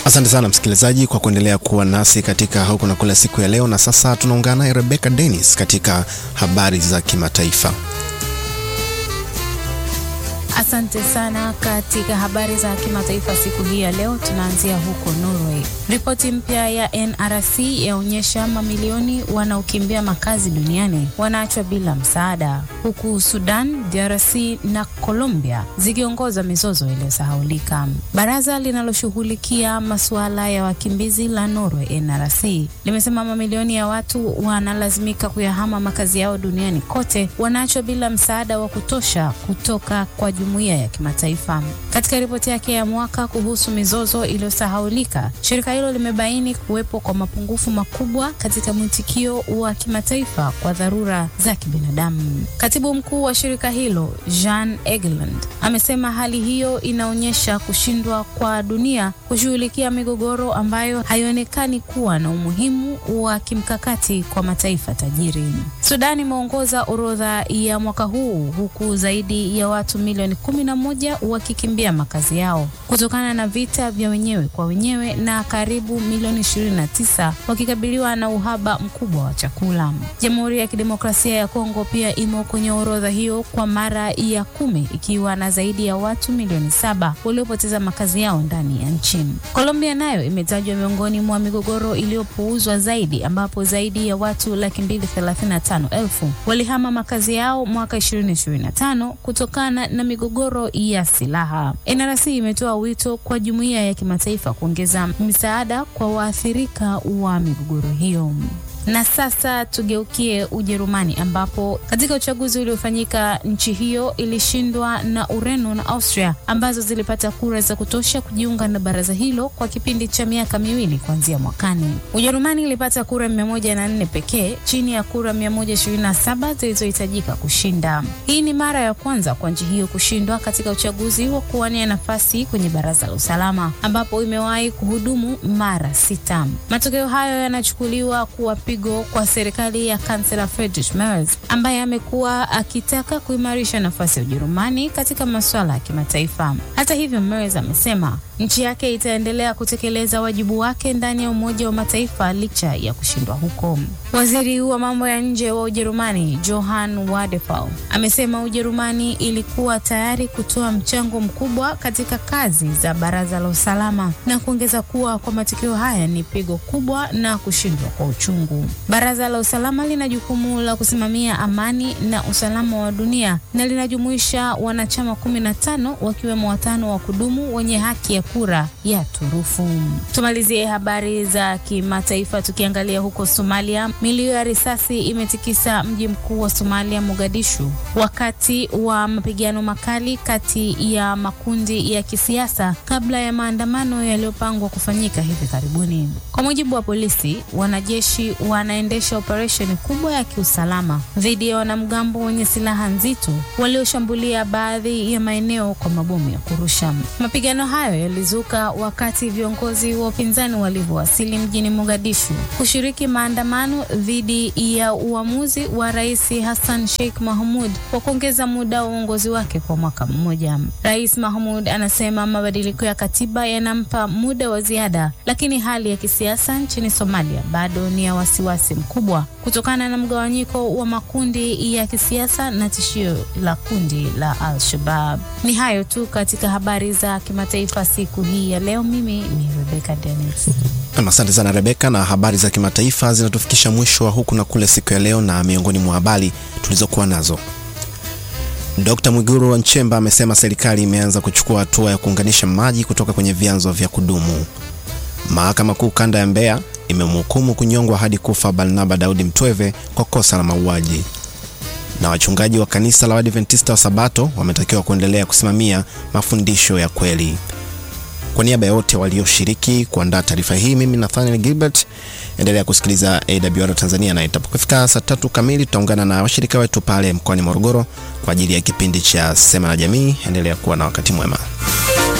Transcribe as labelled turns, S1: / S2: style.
S1: Asante sana msikilizaji kwa kuendelea kuwa nasi katika huku na kule siku ya leo, na sasa tunaungana naye Rebecca Dennis katika habari za kimataifa.
S2: Asante sana. Katika habari za kimataifa siku hii ya leo, tunaanzia huko Norway. Ripoti mpya ya NRC yaonyesha mamilioni wanaokimbia makazi duniani wanaachwa bila msaada, huku Sudan, DRC na Colombia zikiongoza mizozo iliyosahaulika. Baraza linaloshughulikia masuala ya wakimbizi la Norway, NRC, limesema mamilioni ya watu wanalazimika kuyahama makazi yao duniani kote, wanaachwa bila msaada wa kutosha kutoka kwa jumuiya ya kimataifa. Katika ripoti yake ya mwaka kuhusu mizozo iliyosahaulika, shirika hilo limebaini kuwepo kwa mapungufu makubwa katika mwitikio wa kimataifa kwa dharura za kibinadamu. Katibu mkuu wa shirika hilo Jean Egeland amesema hali hiyo inaonyesha kushindwa kwa dunia kushughulikia migogoro ambayo haionekani kuwa na umuhimu wa kimkakati kwa mataifa tajiri. Sudan imeongoza orodha ya mwaka huu huku zaidi ya watu milioni kumi na moja wakikimbia makazi yao kutokana na vita vya wenyewe kwa wenyewe na karibu milioni 29 wakikabiliwa na uhaba mkubwa wa chakula. Jamhuri ya Kidemokrasia ya Kongo pia imo kwenye orodha hiyo kwa mara ya kumi ikiwa na zaidi ya watu milioni saba waliopoteza makazi yao ndani ya nchi. Colombia nayo imetajwa miongoni mwa migogoro iliyopuuzwa zaidi ambapo zaidi ya watu laki mbili thelathini na tano elfu walihama makazi yao mwaka 2025 kutokana na migogoro ya silaha. NRC imetoa wito kwa jumuiya ya kimataifa kuongeza misaada kwa waathirika wa migogoro hiyo. Na sasa tugeukie Ujerumani ambapo katika uchaguzi uliofanyika nchi hiyo ilishindwa na Ureno na Austria ambazo zilipata kura za kutosha kujiunga na baraza hilo kwa kipindi cha miaka miwili kuanzia mwakani. Ujerumani ilipata kura mia moja na nne pekee chini ya kura mia moja ishirini na saba zilizohitajika kushinda. Hii ni mara ya kwanza kwa nchi hiyo kushindwa katika uchaguzi wa kuwania nafasi kwenye baraza la usalama ambapo imewahi kuhudumu mara sita. Matokeo hayo yanachukuliwa kuwa kwa serikali ya kansela Friedrich Merz ambaye amekuwa akitaka kuimarisha nafasi ya Ujerumani katika masuala ya kimataifa. Hata hivyo, Merz amesema nchi yake itaendelea kutekeleza wajibu wake ndani ya Umoja wa Mataifa licha ya kushindwa huko. Waziri wa mambo ya nje wa Ujerumani Johann Wadephal amesema Ujerumani ilikuwa tayari kutoa mchango mkubwa katika kazi za Baraza la Usalama na kuongeza kuwa kwa matokeo haya ni pigo kubwa na kushindwa kwa uchungu. Baraza la Usalama lina jukumu la kusimamia amani na usalama wa dunia na linajumuisha wanachama kumi na tano wakiwemo watano wa kudumu wenye haki ya kura ya turufu. Tumalizie habari za kimataifa tukiangalia huko Somalia. Milio ya risasi imetikisa mji mkuu wa Somalia, Mogadishu, wakati wa mapigano makali kati ya makundi ya kisiasa kabla ya maandamano yaliyopangwa kufanyika hivi karibuni. Kwa mujibu wa polisi, wanajeshi wanaendesha operesheni kubwa ya kiusalama dhidi ya wanamgambo wenye silaha nzito walioshambulia baadhi ya maeneo kwa mabomu ya kurusha. Mapigano hayo yalizuka wakati viongozi wa upinzani walivyowasili mjini Mogadishu kushiriki maandamano dhidi ya uamuzi wa Rais Hassan Sheikh Mahmud wa kuongeza muda wa uongozi wake kwa mwaka mmoja. Rais Mahmud anasema mabadiliko ya katiba yanampa muda wa ziada, lakini hali ya kisiasa nchini Somalia bado ni ya wasiwasi mkubwa kutokana na mgawanyiko wa makundi ya kisiasa na tishio la kundi la Al-Shabaab. Ni hayo tu katika habari za kimataifa siku hii ya leo. Mimi ni Rebecca Dennis.
S1: Asante sana Rebeka, na habari za kimataifa zinatufikisha mwisho wa huku na kule siku ya leo, na miongoni mwa habari tulizokuwa nazo Dkt. Mwigulu Nchemba amesema serikali imeanza kuchukua hatua ya kuunganisha maji kutoka kwenye vyanzo vya kudumu. Mahakama Kuu Kanda ya Mbeya imemhukumu kunyongwa hadi kufa Barnaba Daudi Mtweve kwa kosa la mauaji. Na wachungaji wa kanisa la Waadventista wa Sabato wametakiwa kuendelea kusimamia mafundisho ya kweli. Kwa niaba ya wote walioshiriki kuandaa taarifa hii, mimi Nathaniel Gilbert, endelea kusikiliza AWR Tanzania, na itapofika saa tatu kamili tutaungana na washirika wetu pale mkoani Morogoro kwa ajili ya kipindi cha Sema na Jamii. Endelea kuwa na wakati mwema.